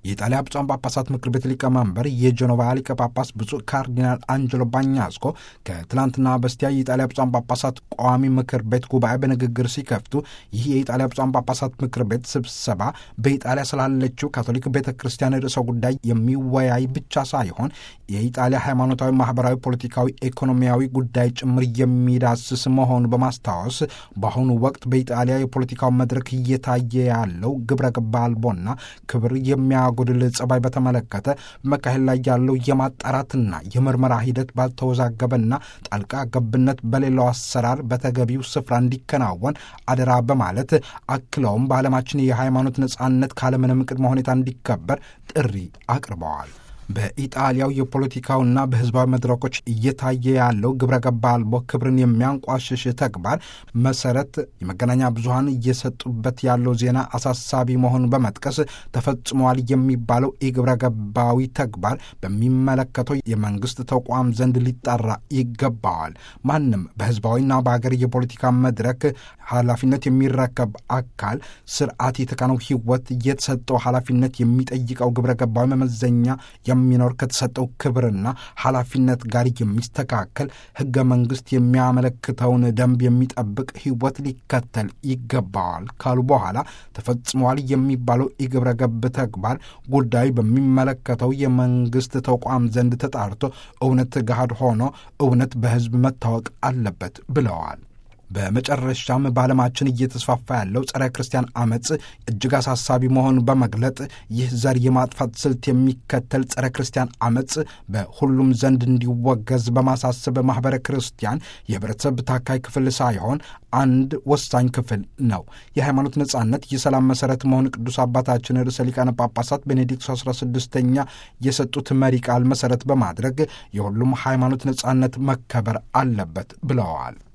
የኢጣሊያ ብፁዓን ጳጳሳት ምክር ቤት ሊቀመንበር የጀኖቫ ሊቀ ጳጳስ ብፁዕ ካርዲናል አንጀሎ ባኛስኮ ከትላንትና በስቲያ የኢጣሊያ ብፁዓን ጳጳሳት ቋሚ ምክር ቤት ጉባኤ በንግግር ሲከፍቱ ይህ የኢጣሊያ ብፁዓን ጳጳሳት ምክር ቤት ስብሰባ በኢጣሊያ ስላለችው ካቶሊክ ቤተ ክርስቲያን ርዕሰ ጉዳይ የሚወያይ ብቻ ሳይሆን የኢጣሊያ ሃይማኖታዊ፣ ማህበራዊ፣ ፖለቲካዊ፣ ኢኮኖሚያዊ ጉዳይ ጭምር የሚዳስስ መሆኑ በማስታወስ በአሁኑ ወቅት በኢጣሊያ የፖለቲካው መድረክ እየታየ ያለው ግብረ ገብ አልቦና ክብር የሚያ ጎድል ጸባይ በተመለከተ በመካሄድ ላይ ያለው የማጣራትና የምርመራ ሂደት ባልተወዛገበና ጣልቃ ገብነት በሌላው አሰራር በተገቢው ስፍራ እንዲከናወን አደራ በማለት አክለውም በዓለማችን የሃይማኖት ነጻነት ካለምንም ቅድመ ሁኔታ እንዲከበር ጥሪ አቅርበዋል። በኢጣሊያው የፖለቲካውና በሕዝባዊ መድረኮች እየታየ ያለው ግብረ ገብ አልቦ ክብርን የሚያንቋሽሽ ተግባር መሰረት የመገናኛ ብዙኃን እየሰጡበት ያለው ዜና አሳሳቢ መሆኑን በመጥቀስ ተፈጽሟል የሚባለው የግብረ ገባዊ ተግባር በሚመለከተው የመንግስት ተቋም ዘንድ ሊጣራ ይገባዋል። ማንም በሕዝባዊና በሀገር የፖለቲካ መድረክ ኃላፊነት የሚረከብ አካል ስርዓት የተካነው ሕይወት የተሰጠው ኃላፊነት የሚጠይቀው ግብረ ገባዊ መመዘኛ የሚኖር ከተሰጠው ክብርና ኃላፊነት ጋር የሚስተካከል ሕገ መንግሥት የሚያመለክተውን ደንብ የሚጠብቅ ሕይወት ሊከተል ይገባዋል ካሉ በኋላ ተፈጽሟል የሚባለው የግብረ ገብ ተግባር ጉዳዩ በሚመለከተው የመንግሥት ተቋም ዘንድ ተጣርቶ እውነት ገሃድ ሆኖ እውነት በሕዝብ መታወቅ አለበት ብለዋል። በመጨረሻም በዓለማችን እየተስፋፋ ያለው ጸረ ክርስቲያን አመፅ እጅግ አሳሳቢ መሆኑን በመግለጥ ይህ ዘር የማጥፋት ስልት የሚከተል ጸረ ክርስቲያን አመፅ በሁሉም ዘንድ እንዲወገዝ በማሳሰብ ማኅበረ ክርስቲያን የህብረተሰብ ታካይ ክፍል ሳይሆን አንድ ወሳኝ ክፍል ነው። የሃይማኖት ነጻነት የሰላም መሠረት መሆን ቅዱስ አባታችን ርዕሰ ሊቃነ ጳጳሳት ቤኔዲክቱ 16ኛ የሰጡት መሪ ቃል መሠረት በማድረግ የሁሉም ሃይማኖት ነጻነት መከበር አለበት ብለዋል።